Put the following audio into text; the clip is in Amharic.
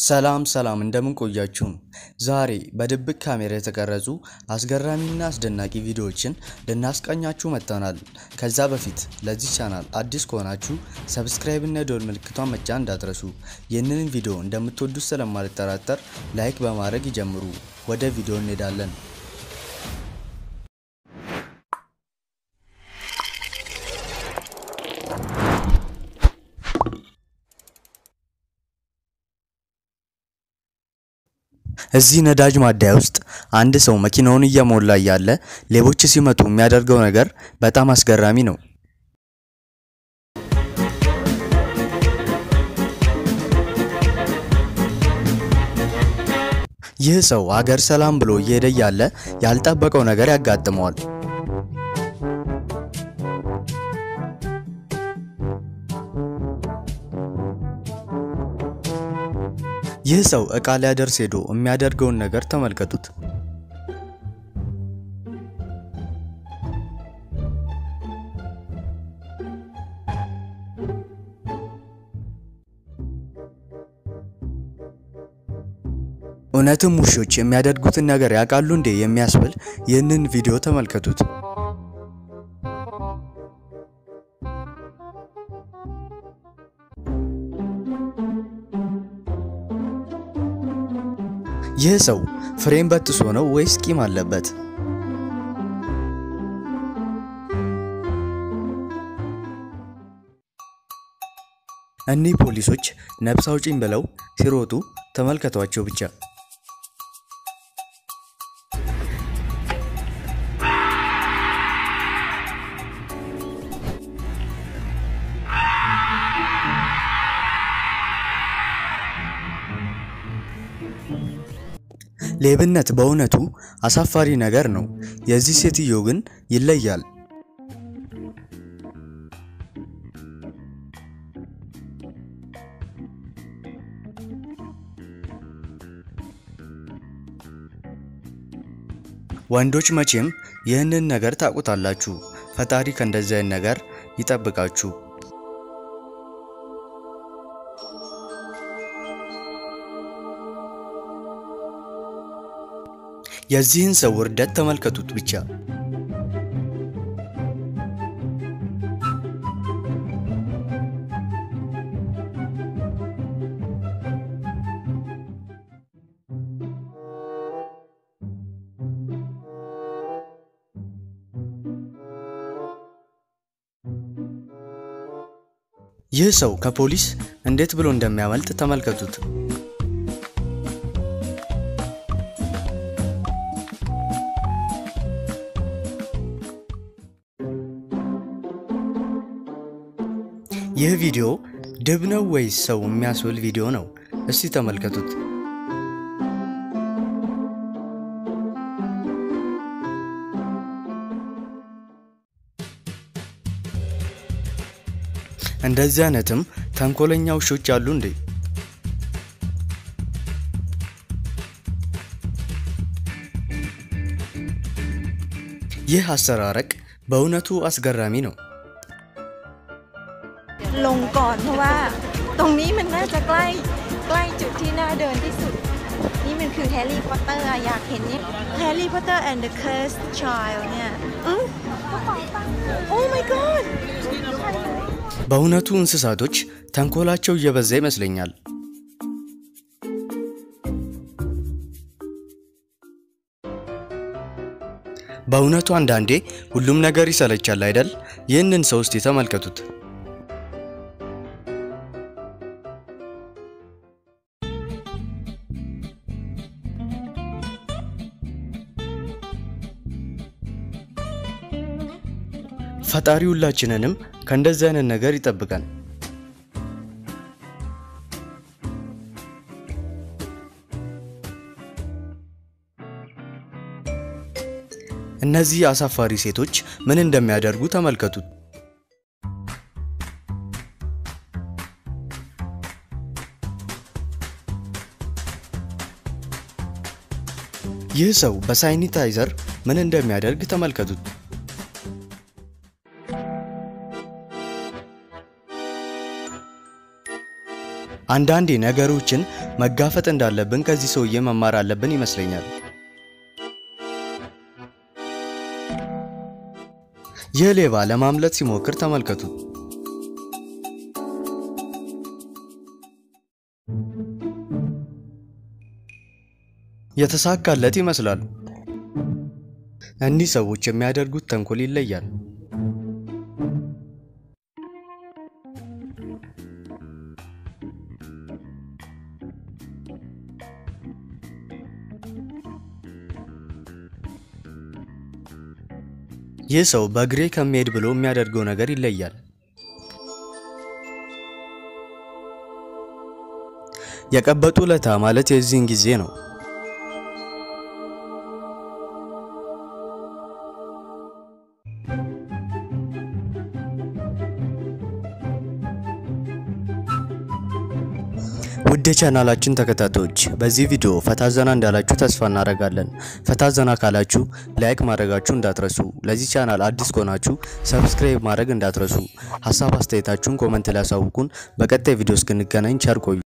ሰላም ሰላም እንደምን ቆያችሁም። ዛሬ በድብቅ ካሜራ የተቀረጹ አስገራሚና አስደናቂ ቪዲዮዎችን ልናስቃኛችሁ መጥተናል። ከዛ በፊት ለዚህ ቻናል አዲስ ከሆናችሁ ሰብስክራይብ እና የደወል ምልክቷን መጫን እንዳትረሱ። ይህንን ቪዲዮ እንደምትወዱት ስለማልጠራጠር ላይክ በማድረግ ይጀምሩ። ወደ ቪዲዮ እንሄዳለን። እዚህ ነዳጅ ማደያ ውስጥ አንድ ሰው መኪናውን እየሞላ እያለ ሌቦች ሲመጡ የሚያደርገው ነገር በጣም አስገራሚ ነው። ይህ ሰው አገር ሰላም ብሎ እየሄደ እያለ ያልጠበቀው ነገር ያጋጥመዋል። ይህ ሰው እቃ ሊያደርስ ሄዶ የሚያደርገውን ነገር ተመልከቱት። እውነትም ውሾች የሚያደርጉትን ነገር ያውቃሉ እንዴ የሚያስብል ይህንን ቪዲዮ ተመልከቱት። ይህ ሰው ፍሬም በጥሶ ነው ወይስ ቂም አለበት? እኒህ ፖሊሶች ነፍስ አውጪኝ ብለው ሲሮጡ ተመልከቷቸው ብቻ። ሌብነት በእውነቱ አሳፋሪ ነገር ነው። የዚህ ሴትዮ ግን ይለያል። ወንዶች መቼም ይህንን ነገር ታውቁታላችሁ። ፈጣሪ ከእንደዚህ አይነት ነገር ይጠብቃችሁ። የዚህን ሰው ውርደት ተመልከቱት ብቻ። ይህ ሰው ከፖሊስ እንዴት ብሎ እንደሚያመልጥ ተመልከቱት። ይህ ቪዲዮ ድብ ነው ወይስ ሰው የሚያስብል ቪዲዮ ነው? እስቲ ተመልከቱት። እንደዚህ አይነትም ተንኮለኛ ውሾች አሉ እንዴ? ይህ አሰራረቅ በእውነቱ አስገራሚ ነው። ลงก่อนเพราะว่าตรงนี้มันน่าจะใกล้ใกล้จุดที่น่าเดินที่สุด นี่มันคือแฮร์รี่พอตเตอร์อะอยากเห็นเนี่ยแฮร์รี่พอตเตอร์ and the cursed child เนี่ยอือโอ้ my god በእውነቱ እንስሳቶች ተንኮላቸው እየበዛ ይመስለኛል። በእውነቱ አንዳንዴ ሁሉም ነገር ይሰለቻል አይደል? ይህንን ሰው እስቲ ተመልከቱት። ፈጣሪ ሁላችንንም ከእንደዚህ አይነት ነገር ይጠብቀን። እነዚህ አሳፋሪ ሴቶች ምን እንደሚያደርጉ ተመልከቱት። ይህ ሰው በሳኒታይዘር ምን እንደሚያደርግ ተመልከቱት። አንዳንዴ ነገሮችን መጋፈጥ እንዳለብን ከዚህ ሰውዬ መማር አለብን ይመስለኛል። ይህ ሌባ ለማምለጥ ሲሞክር ተመልከቱት። የተሳካለት ይመስላል። እኒህ ሰዎች የሚያደርጉት ተንኮል ይለያል። ይህ ሰው በእግሬ ከሚሄድ ብሎ የሚያደርገው ነገር ይለያል። የቀበጡ ለታ ማለት የዚህን ጊዜ ነው። ውድ የቻናላችን ተከታታዮች በዚህ ቪዲዮ ፈታ ዘና እንዳላችሁ ተስፋ እናደርጋለን። ፈታ ዘና ካላችሁ ላይክ ማድረጋችሁ እንዳትረሱ። ለዚህ ቻናል አዲስ ከሆናችሁ ሰብስክራይብ ማድረግ እንዳትረሱ። ሀሳብ አስተያየታችሁን ኮመንት ላይ ያሳውቁን። በቀጣይ ቪዲዮ እስክንገናኝ ቸር ቆዩ።